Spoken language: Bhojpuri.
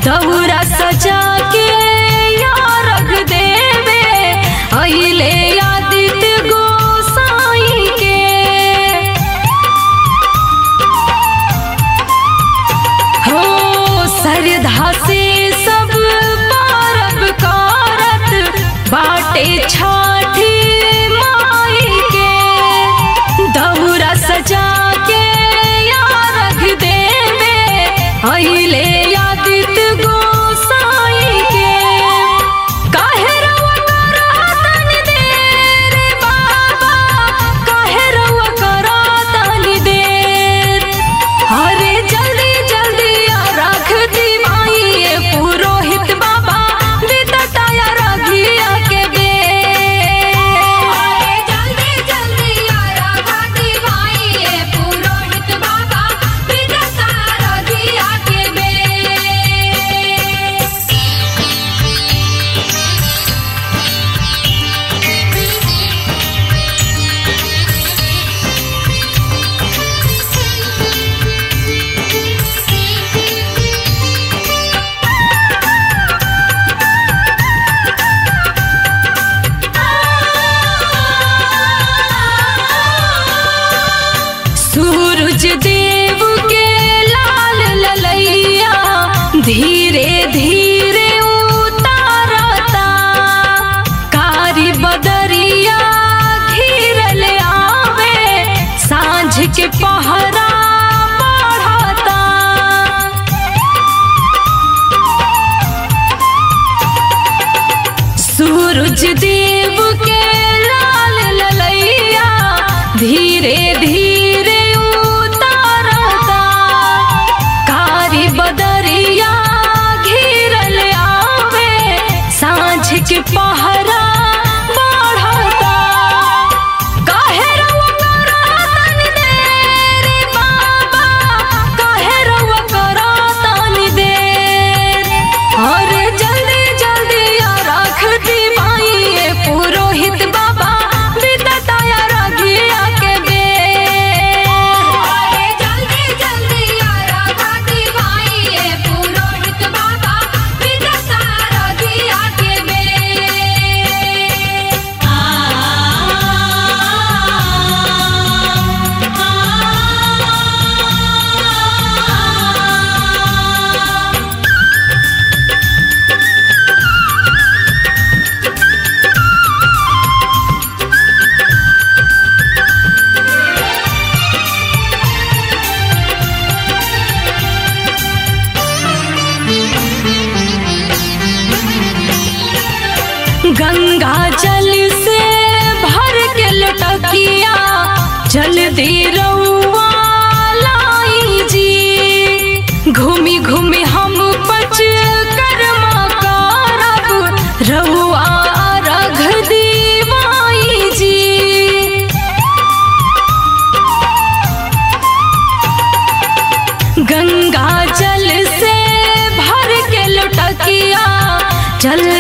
दौरा सजा के या रख देवे अहिले आदित्य गोसाई के हो सरधा से सब पारब कारत बाटे छाठी माई के दौरा सजा के या रख देवे अहिले आदित्य गोसाई के काहे रउआ करतन देर बाबा काहे रउआ करतन देर अरे जल्दी जल्दी आ रख दी माई ये पुरोहित बाबा विदताया रघिया के बेर अरे जल्दी जल्दी आया घाटी माई ये पुरोहित बाबा विदता रघिया के बेर सूरज देव के लाल ललैया धीरे धीरे उतारता कारी बदरिया घिरल आवे सांझ के पहरा बढ़ता सूरज देव के लाल ललैया धीरे धीरे उतारता कारी बदरिया घिरल आवे सांझ के पहरा बढ़ता काहे रउआ करतन देर बाबा काहे रउआ करतन देर अरे जल्दी जल्दी आ रख दी माई ये पुरोहित बाबा विदताया रघिया के बेर अरे जल्दी जल्दी आया घाटी माई ये पुरोहित बाबा विदता रघिया के बेर गंगा जल से भर के लटकिया जल्दी रउआ लाई जी घूमी घूमी हम पच कर्मा करब रउआ रघ दीवाई जी गंगा जल से भर के लुटकिया जल